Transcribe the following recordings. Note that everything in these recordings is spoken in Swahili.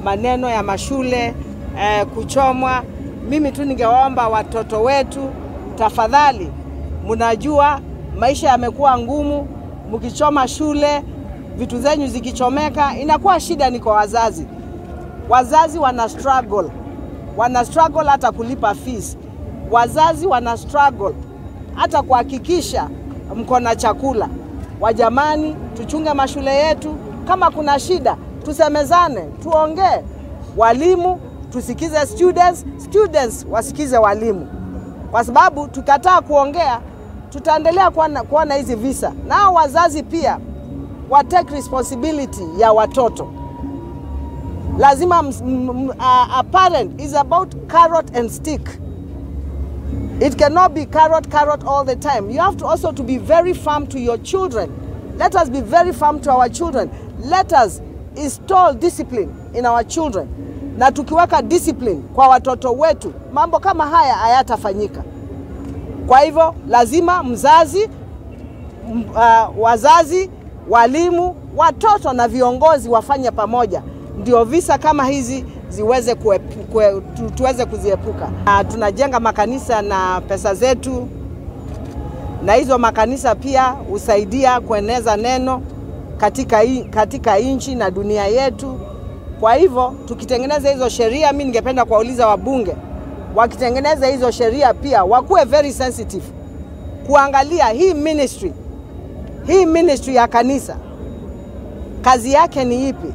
maneno ya mashule eh, kuchomwa. Mimi tu ningewaomba watoto wetu, tafadhali, mnajua maisha yamekuwa ngumu, mkichoma shule, vitu zenyu zikichomeka, inakuwa shida ni kwa wazazi. Wazazi wana struggle, wana struggle hata kulipa fees. Wazazi wana struggle hata kuhakikisha mko na chakula. Wajamani, tuchunge mashule yetu. Kama kuna shida, tusemezane, tuongee. Walimu tusikize students, students wasikize walimu, kwa sababu tukataa kuongea tutaendelea kuona, kuona hizi visa. Nao wazazi pia wa take responsibility ya watoto. Lazima ms- m- m- a, a parent is about carrot and stick. It cannot be carrot, carrot all the time. You have to also to be very firm to your children. Let us be very firm to our children. Let us install discipline in our children. Na tukiweka discipline kwa watoto wetu, mambo kama haya hayatafanyika. Kwa hivyo lazima mzazi, m, uh, wazazi, walimu, watoto na viongozi wafanye pamoja, ndio visa kama hizi ziweze kuepu, kue, tu, tuweze kuziepuka. Uh, tunajenga makanisa na pesa zetu, na hizo makanisa pia husaidia kueneza neno katika, i- katika nchi na dunia yetu. Kwa hivyo tukitengeneza hizo sheria, mi ningependa kuwauliza wabunge wakitengeneza hizo sheria pia wakuwe very sensitive kuangalia hii ministry, hii ministry ya kanisa kazi yake ni ipi.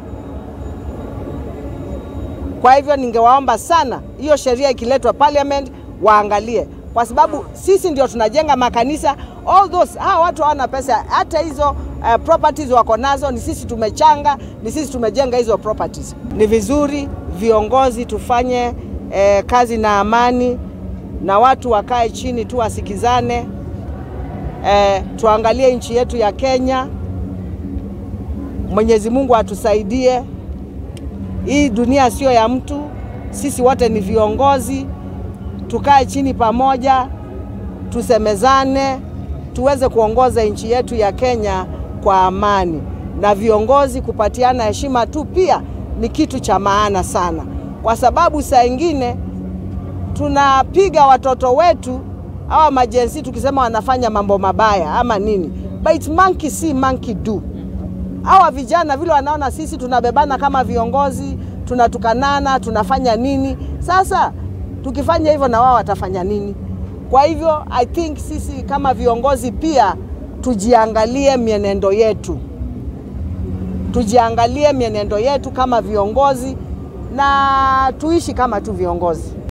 Kwa hivyo ningewaomba sana hiyo sheria ikiletwa parliament waangalie, kwa sababu sisi ndio tunajenga makanisa. All those hawa watu hawana pesa, hata hizo uh, properties wako nazo, ni sisi tumechanga, ni sisi tumejenga hizo properties. Ni vizuri viongozi tufanye eh, kazi na amani, na watu wakae chini tu wasikizane, eh, tuangalie nchi yetu ya Kenya. Mwenyezi Mungu atusaidie. Hii dunia sio ya mtu, sisi wote ni viongozi. Tukae chini pamoja, tusemezane, tuweze kuongoza nchi yetu ya Kenya kwa amani, na viongozi kupatiana heshima tu pia ni kitu cha maana sana, kwa sababu saa ingine tunapiga watoto wetu hawa majensi tukisema wanafanya mambo mabaya ama nini, but monkey see monkey do hawa vijana vile wanaona sisi tunabebana kama viongozi, tunatukanana, tunafanya nini? Sasa tukifanya hivyo na wao watafanya nini? Kwa hivyo I think sisi kama viongozi pia tujiangalie mienendo yetu, tujiangalie mienendo yetu kama viongozi na tuishi kama tu viongozi.